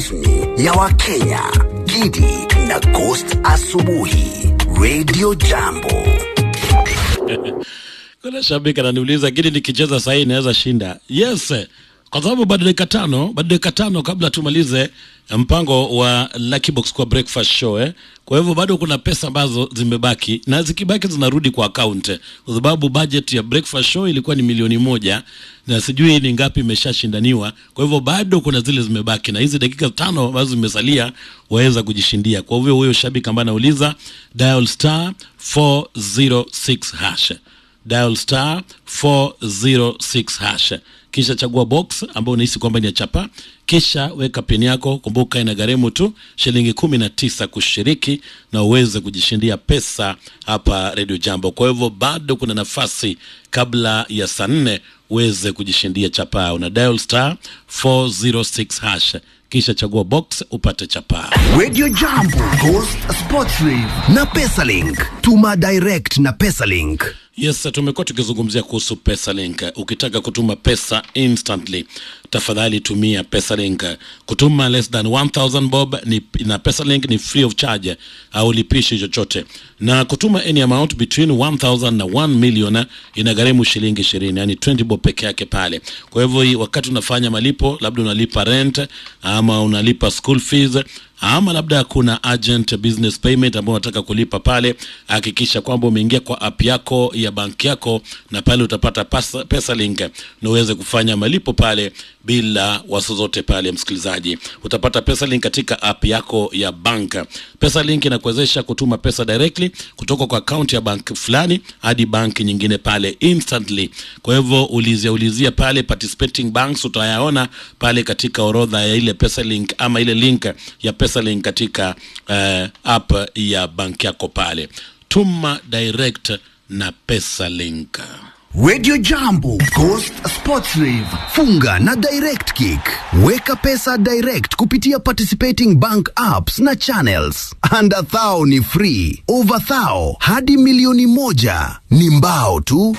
rasmi ya Wakenya, Gidi na Ghost Asubuhi, Radio Jambo. Kuna shabiki ananiuliza Gidi, nikicheza sahii inaweza shinda? Yes, kwa sababu bado dakika tano, bado dakika tano kabla tumalize mpango wa Lucky Box kwa breakfast show eh. Kwa hivyo bado kuna pesa ambazo zimebaki na zikibaki zinarudi kwa account, kwa sababu budget ya breakfast show ilikuwa ni milioni moja na sijui ni ngapi imeshashindaniwa. Kwa hivyo bado kuna zile zimebaki, na hizi dakika tano ambazo zimesalia waweza kujishindia. Kwa hivyo huyo shabiki ambaye anauliza dial star 406 hash dial star 406 hash kisha chagua box ambayo unahisi kwamba ni ya chapa kisha weka pin yako kumbuka ina gharimu tu shilingi kumi na tisa kushiriki na uweze kujishindia pesa hapa redio jambo kwa hivyo bado kuna nafasi kabla ya saa nne uweze kujishindia chapa una dial star 406 hash kisha chagua box upate chapaa Radio Jambo, Ghost Sports Rave na Pesalink. Tuma direct na Pesalink. Yes, tumekuwa tukizungumzia kuhusu Pesalink. Ukitaka kutuma pesa instantly, tafadhali tumia Pesalink. Kutuma less than 1000 bob ni, na Pesalink ni free of charge, au lipishi chochote, na kutuma any amount between 1000 na 1 million inagharimu shilingi 20, yani 20 bob peke yake pale. Kwa hivyo hii wakati unafanya malipo, labda unalipa rent ama unalipa school fees ama labda kuna urgent business payment ambao unataka kulipa pale, hakikisha kwamba umeingia kwa app yako ya banki yako, na pale utapata pesa, pesa link na uweze kufanya malipo pale bila wasi zote pale. Msikilizaji, utapata pesa link katika app yako ya bank. Pesa link inakuwezesha kutuma pesa directly kutoka kwa account ya bank fulani hadi bank nyingine pale instantly. Kwa hivyo ulizia ulizia pale participating banks, utayaona pale katika orodha ya ile pesa link ama ile link ya pesa link katika uh, app ya bank yako pale. Tuma direct na pesa link. Radio Jambo, Ghost Sports Rave. Funga na Direct Kick. Weka pesa direct kupitia participating bank apps na channels. Under thou ni free. Over thou hadi milioni moja ni mbao tu.